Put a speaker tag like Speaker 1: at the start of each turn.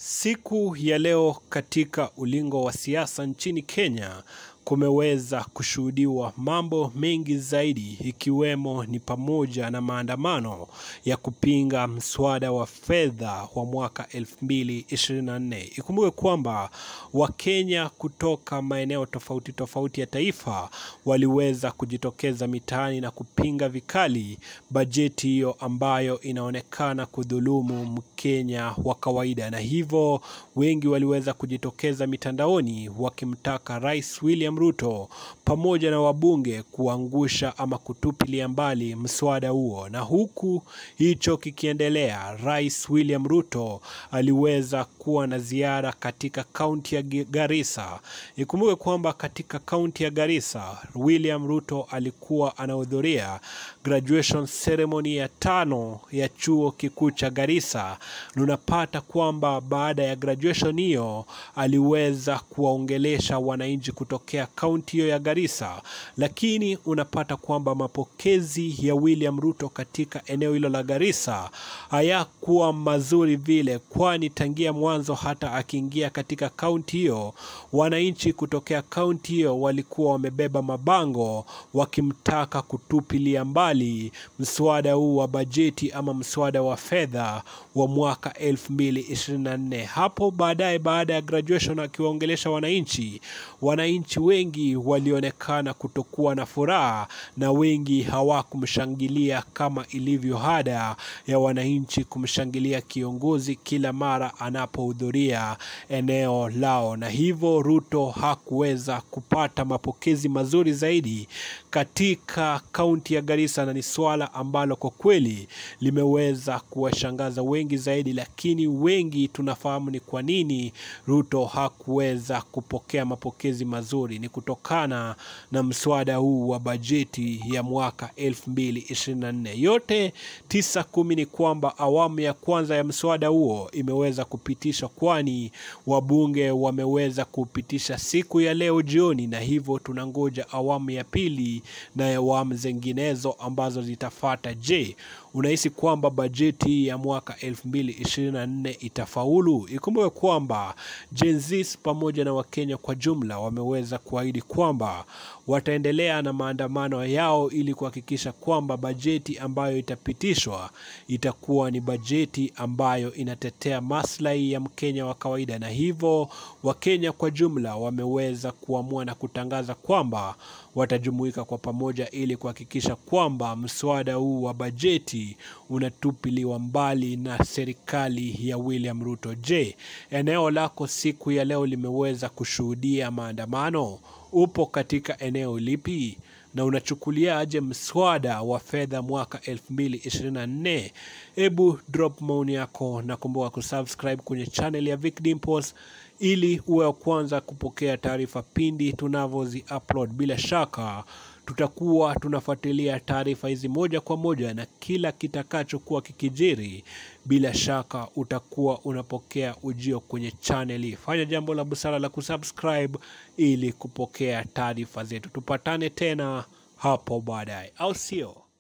Speaker 1: Siku ya leo katika ulingo wa siasa nchini Kenya kumeweza kushuhudiwa mambo mengi zaidi ikiwemo ni pamoja na maandamano ya kupinga mswada wa fedha wa mwaka 2024. Ikumbuke kwamba Wakenya kutoka maeneo tofauti tofauti ya taifa waliweza kujitokeza mitaani na kupinga vikali bajeti hiyo ambayo inaonekana kudhulumu Mkenya wa kawaida, na hivyo wengi waliweza kujitokeza mitandaoni wakimtaka Rais William Ruto pamoja na wabunge kuangusha ama kutupilia mbali mswada huo. Na huku hicho kikiendelea, Rais William Ruto aliweza kuwa na ziara katika kaunti ya Garissa. Ikumbuke kwamba katika kaunti ya Garissa, William Ruto alikuwa anahudhuria graduation ceremony ya tano ya chuo kikuu cha Garissa. Unapata kwamba baada ya graduation hiyo aliweza kuwaongelesha wananchi kutokea kaunti hiyo ya Garissa, lakini unapata kwamba mapokezi ya William Ruto katika eneo hilo la Garissa hayakuwa mazuri vile, kwani tangia mwanzo hata akiingia katika kaunti hiyo, wananchi kutokea kaunti hiyo walikuwa wamebeba mabango wakimtaka kutupilia mbali mswada huu wa bajeti ama mswada wa fedha wa mwaka 2024. Hapo baadaye, baada ya graduation, akiwaongelesha wananchi, wananchi wengi walionekana kutokuwa na furaha na wengi hawakumshangilia kama ilivyo ada ya wananchi kumshangilia kiongozi kila mara anapohudhuria eneo lao, na hivyo Ruto hakuweza kupata mapokezi mazuri zaidi katika kaunti ya Garissa, na ni swala ambalo kwa kweli limeweza kuwashangaza wengi zaidi, lakini wengi tunafahamu ni kwa nini Ruto hakuweza kupokea mapokezi mazuri. Ni kutokana na mswada huu wa bajeti ya mwaka 2024. Yote tisa kumi ni kwamba awamu ya kwanza ya mswada huo imeweza kupitishwa, kwani wabunge wameweza kupitisha siku ya leo jioni, na hivyo tunangoja awamu ya pili na awamu zinginezo ambazo zitafata. Je, unahisi kwamba bajeti ya mwaka 2024 itafaulu? Ikumbuke kwamba Gen Z pamoja na Wakenya kwa jumla wameweza kuahidi kwamba wataendelea na maandamano yao ili kuhakikisha kwamba bajeti ambayo itapitishwa itakuwa ni bajeti ambayo inatetea maslahi ya Mkenya wa kawaida, na hivyo Wakenya kwa jumla wameweza kuamua na kutangaza kwamba watajumuika kwa pamoja ili kuhakikisha kwamba mswada huu wa bajeti unatupiliwa mbali na serikali ya William Ruto. Je, eneo lako siku ya leo limeweza kushuhudia maandamano? Upo katika eneo lipi na unachukuliaje mswada wa fedha mwaka 2024? Hebu drop maoni yako na kumbuka kusubscribe kwenye channel ya Vic Dimples ili uwe wa kwanza kupokea taarifa pindi tunavyozi upload. Bila shaka tutakuwa tunafuatilia taarifa hizi moja kwa moja na kila kitakachokuwa kikijiri, bila shaka utakuwa unapokea ujio kwenye channel hii. Fanya jambo la busara la kusubscribe ili kupokea taarifa zetu. Tupatane tena hapo baadaye, au sio?